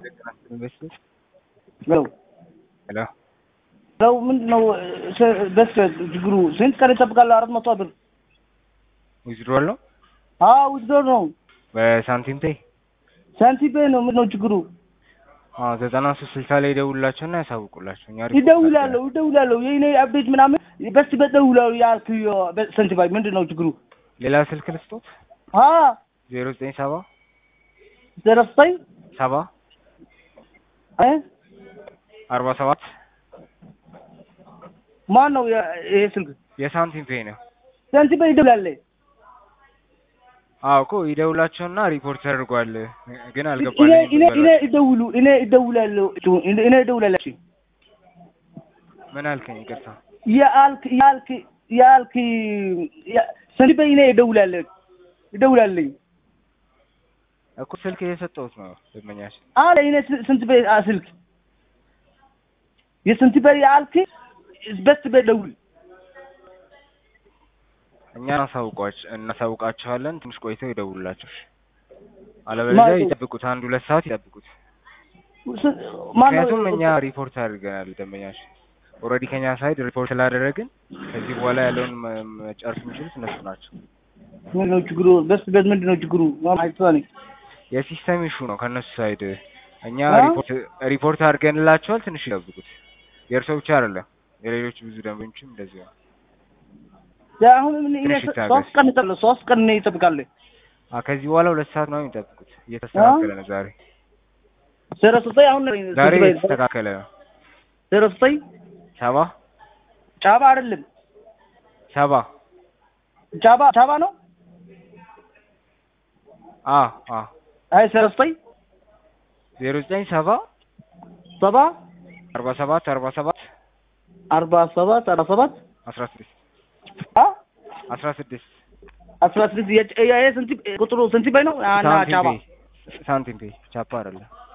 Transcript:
ሄሎ ሄሎ ሄሎ ምንድን ነው በስ ችግሩ ስንት ቀን ይጠብቃል? አራት መቶ ብር ዊዝድሮል ነው አዎ ውድድር ነው በሳንቲም ፔይ ሳንቲም ፔይ ነው። ምንድን ነው ችግሩ? አዎ ዘጠና ሶስት ስልሳ ላይ ይደውሉላቸውና ያሳውቁላቸው። እኛ ሪፖርት ይደውላለሁ ይደውላለሁ የኔ አፕዴት ምናምን በስ በደውላሉ ያልክ ሳንቲም ፔይ ምንድን ነው ችግሩ? ሌላ ስልክ ልስጦት አ ዜሮ ዘጠኝ ሰባ ዘረፍታይ ሰባ እ አርባ ሰባት ማን ነው ያ- ይሄ ስልክ? የሳንቲም ፔይ ነው። ሳንቲም ፔይ ይደውላል። አዎ እኮ ይደውላቸውና ሪፖርት ተደርጓል ግን እኔ አልገባልኝም እኔ እኔ በሏቸው። ይደውሉ እኔ ይደውላለሁ እኔ እኔ ይደውላለሁ ምን አልከኝ? ይቅርታ ያልክ ያልክ ያልክ ሳንቲም ፔይ እኔ ይደውላለሁ ይደውላለኝ እኮ ስልክ እየሰጠሁት ነው ደንበኛችን። አለ እኔ ስንት ቤት ስልክ የስንት ቤት ያልክ በስ በደውል እኛ እናሳውቋች እናሳውቃቸዋለን። ትንሽ ቆይተው ይደውሉላቸው። እሺ? አለበለዚያ ማለት- ይጠብቁት፣ አንድ ሁለት ሰዓት ይጠብቁት። ማን ምክንያቱም እኛ ሪፖርት አድርገናል ደንበኛችን ኦልሬዲ ከኛ ሳይድ ሪፖርት ስላደረግን ከዚህ በኋላ ያለውን መ- መጨረስ የሚችሉት እነሱ ናቸው። ምንድን ነው ችግሩ? በስ ቤት ምንድን ነው ችግሩ? አይቷኒ የሲስተም ኢሹ ነው ከእነሱ ሳይድ። እኛ አ? ሪፖርት ሪፖርት አድርገንላቸዋል። ትንሽ ይጠብቁት። የእርሶ ብቻ አይደለም የሌሎች ብዙ ደንበኞችም እንደዚህ ነው። አሁን ምን እኔ ትንሽ ይታገስ። ሶስት ቀን ይጠብቃል ሶስት ቀን ነው ይጠብቃል። አ ከዚህ በኋላ ሁለት ሰዓት ነው የሚጠብቁት። እየተስተካከለ ነው ዛሬ ዜሮ ዘጠኝ አሁን ዛሬ ስንት ቤት? እየተስተካከለ ነው። ዜሮ ዘጠኝ ሰባ ጫባ አይደለም ሰባ ጫባ ጫባ ነው። አ አ አይ ዜሮ ዘጠኝ ዜሮ ዘጠኝ ሰባ ሰባ አርባ ሰባት አርባ ሰባት አርባ ሰባት አርባ ሰባት አስራ ስድስት አ አስራ ስድስት አስራ ስድስት የጭ- ይሄ ስንት ቁጥሩ ስንት ቤት ነው? እና ሳንቲም ጫባ ፔይ ሳንቲም ፔይ ቻፓ አይደለም።